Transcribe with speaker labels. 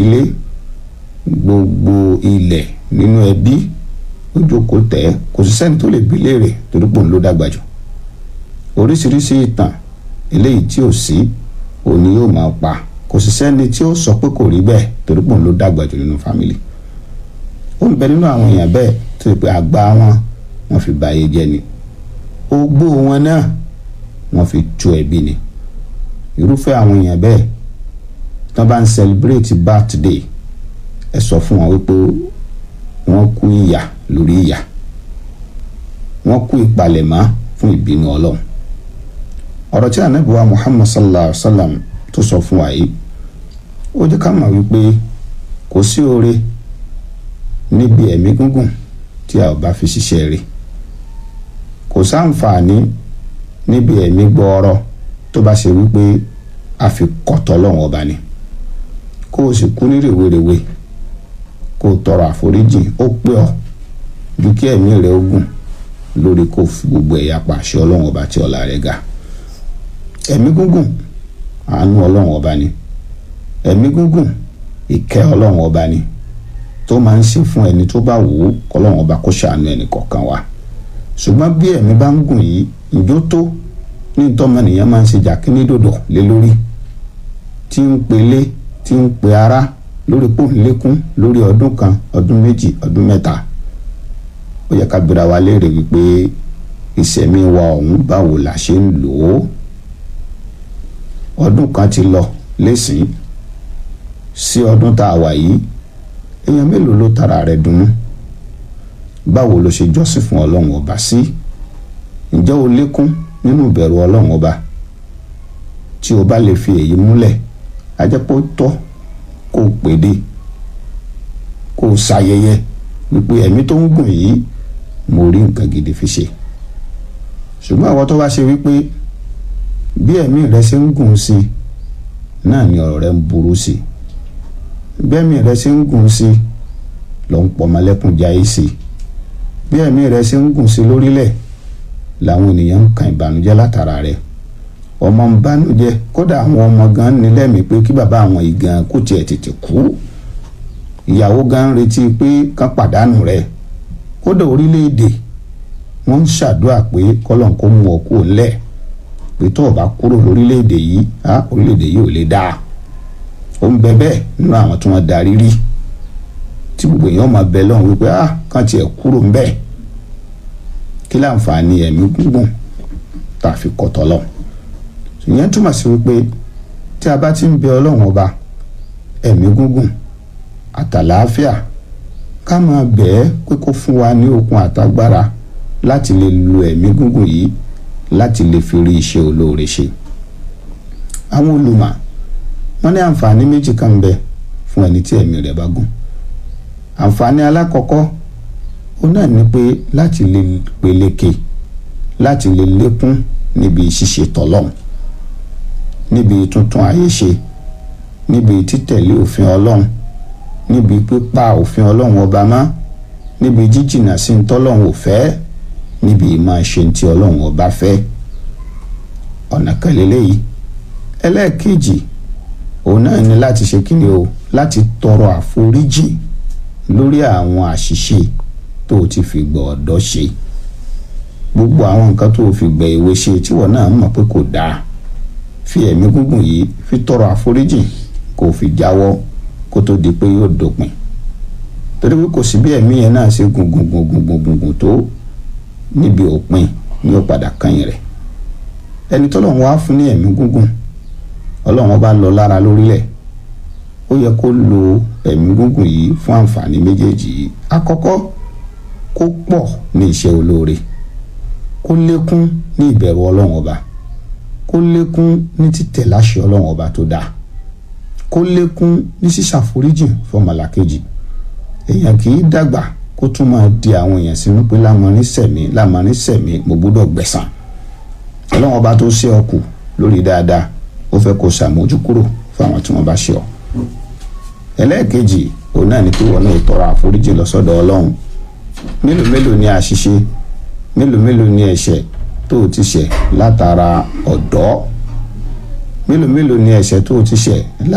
Speaker 1: ìdílé gbogbo ilẹ̀ nínú ẹbí ó jókòó tẹ̀ kò sí sẹ́ni tó lè bi léèrè torí pòun ló dàgbà jù oríṣiríṣi ìtàn eléyìí tí ò sí òní yóò máa pa kò sì sẹ́ni tí ó sọ pé kò rí bẹ́ẹ̀ torí pòun ló dàgbà jù nínú fámìlì ó ń bẹ nínú àwọn èèyàn bẹ́ẹ̀ tó yẹ pé àgbà wọn wọ́n fi ba ayé jẹ́ ni ogbó wọn náà wọ́n fi tú ẹbí ni irúfẹ́ àwọn èèyàn bẹ́ẹ̀ tán bá ń celebrate birthday ẹ sọ fún wọn wípé wọ́n kú ìyà lórí ìyà wọ́n kú ìpalẹ̀mọ́ fún ìbínú ọlọ́run ọ̀rọ̀ tí ànábì wa muhammad sallallahu alaihi wa sallam tó sọ fún wa yìí ó jẹ́ ká mọ̀ wípé kò sí oore níbi ẹ̀mí gúngùn tí a ò bá fi ṣiṣẹ́ rẹ̀ kò sáǹfààní níbi ẹ̀mí gbọ́ọ́rọ́ tó bá ṣe wípé a fi kọ̀tọ̀ lọ́wọ́ ọba ni kó o sì kú ní rèwerèwe kó o tọrọ àforíjì ó pé ọ ju kí ẹ̀mí rẹ̀ ó gùn lórí kó o fi gbogbo ẹ̀yà pàṣẹ ọlọ́wọ́ ọba tí ọlá rẹ̀ ga ẹ̀mí gúngùn àánú ọlọ́wọ́ ọba ni ẹ̀mí gúngùn ìkẹ́ ọlọ́wọ́ ọba ni tó máa ń ṣe fún ẹni tó bá wò ó kọ́lọ́wọ́ ọba kó ṣàánú ẹnì kọ̀ọ̀kan wa ṣùgbọ́n bí ẹ̀mí bá ń gùn yìí ìjó tó ní tọ́mọnìyàn máa ń ṣe jàkínní dòdò lé lórí tí ń pelé tí ń pe ara lórí pòǹlékún lórí ọdún kan ọdún méjì ọdún mẹ́ta ó yẹ ká bira wa léèrè wípé ìṣẹ̀mí wa ọ̀hún báwo la ṣe ń lò ó ọdún kan ti lọ lẹ́sìn sí ọdún tá a wà yìí èèyàn mélòó ló tara rẹ̀ dunnú báwo ló ṣe jọ́sìn fún ọlọ́run ọba sí ǹjẹ́ o lékún nínú ìbẹ̀rù ọlọ́run ọba tí o bá lè fi èyí múlẹ̀ ajẹ́pọ̀ tọ́ kó o pèdè kó o ṣayẹyẹ wípé ẹ̀mí tó ń gùn yìí mo rí nǹkan gidi fi ṣe ṣùgbọ́n àwọn tó bá ṣe wípé bí ẹ̀mí rẹ ṣe ń gùn sí náà ni ọ̀rọ̀ rẹ ń burú sí bí ẹ̀mí rẹ ṣe ń gùn sí ló ń pọ̀ mọ́lẹ́kùn jáyé sí bí ẹ̀mí rẹ ṣe ń gùn sí lórílẹ̀ làwọn ènìyàn ń kan ìbànújẹ́ látara rẹ̀ ọmọ ń bànújẹ́ kódà àwọn ọmọ gan ní lẹ́mìí pé kí bàbá àwọn yìí gan kó tiẹ̀ tètè kú ìyàwó gan ń retí pé kán pàdánù rẹ̀ kódà orílẹ̀-èdè wọ́n ń ṣàdúrà pé kọ́lọ́n kó mú ọ kúrò lẹ̀ pé tó o bá kúrò lórílẹ̀-èdè yìí á orílẹ̀-èdè yìí ò lè dáa ó ń bẹ bẹ́ẹ̀ nínú àwọn tí wọ́n darí rí tí gbogbo èèyàn máa bẹ lọ́hùn wípé á kàn tiẹ̀ kúrò ń bẹ́ẹ̀ kí láǹfààní ẹ̀mí gúngùn tá a fi kọ̀tọ̀ lọ. ìyẹn túmọ̀ sí wípé tí a bá ti ń bẹ ọlọ́run ọba ẹ̀mí gúngùn àtàlàáfíà ká máa bẹ̀ ẹ́ pé kó fún wa ní okun àtagbára láti lè lo ẹ̀mí gúngùn yìí láti lè fi rí iṣẹ́ olóore ṣe. àwọn olùmọ̀ wọ́n ní àǹfààní méjì kan ń bẹ fún ẹni tí ẹ̀mí rẹ̀ bá gùn. àǹfààní alákọ̀ọ́kọ́ ó náà ní pé láti lè peléke láti lè lékún níbi ṣíṣe tọlọ́hun níbi tuntun ayé ṣe níbi títẹ̀lé òfin ọlọ́run níbi pípa òfin ọlọ́run ọba mọ́ níbi jíjìnà sí ní tọ́lọ́run ò fẹ́ níbi ìmọ̀ ṣe ti ọlọ́run ọba fẹ́ ọ̀nà kan lélẹ́yìí ẹlẹ́ẹ̀kejì òun náà ní láti ṣe kíni o láti tọrọ àforíjì lórí àwọn àṣìṣe tó o ti fi gbọ́ ọ̀dọ́ ṣe gbogbo àwọn nǹkan tó o fi gbẹ ìwé ṣe tíwọ náà mọ̀ pé kò dáa fi ẹ̀mí gúngùn yìí fi tọrọ àforíjì kó o fi jáwọ́ kó tó di pé yóò dópin torí pé kò sí bí ẹ̀mí yẹn náà ṣe gùn gùn gùn gùn gùn gùn gùn tó níbi òpin ni ó padà kẹ́yìn rẹ̀ ẹni tọ́lọ́run wá fún ní ẹ̀mí gúngùn ọlọ́run bá lọ lára lórílẹ̀ ó yẹ kó lo ẹ̀mí gúngùn yìí fún àǹfààní méjèèjì yìí àkọ́kọ́ kó pọ̀ ní iṣẹ́ olóore kó lékún ní ìbẹ̀rù ọlọ́run ọba kó lékún ní títẹ̀ láṣẹ ọlọ́run ọba tó dáa kó lékún ní sísàforíjì fọmọlàkejì èèyàn kì í dàgbà kó tún máa di àwọn èèyàn sínú pé lámọrin sẹ̀mí lámọrin sẹ̀mí mo gbọ́dọ̀ gbẹ̀san ọlọ́run ọba tó ṣe ọ kù lórí dáadáa ó fẹ́ kó ṣàmójúkúrò fáwọn tí wọ́n bá ṣe ọ ẹlẹ́ẹ̀kejì òun náà ni pé wọn náà tọrọ àforíjì lọ́sọ̀dọ̀ ọlọ́run mélòó mélòó ni àṣìṣe mélòó mélòó ni ẹ̀ṣẹ̀ tó o ti ṣẹ̀ látara ọ̀dọ́ mélòó mélòó ni ẹ̀ṣẹ̀ tó o ti ṣẹ̀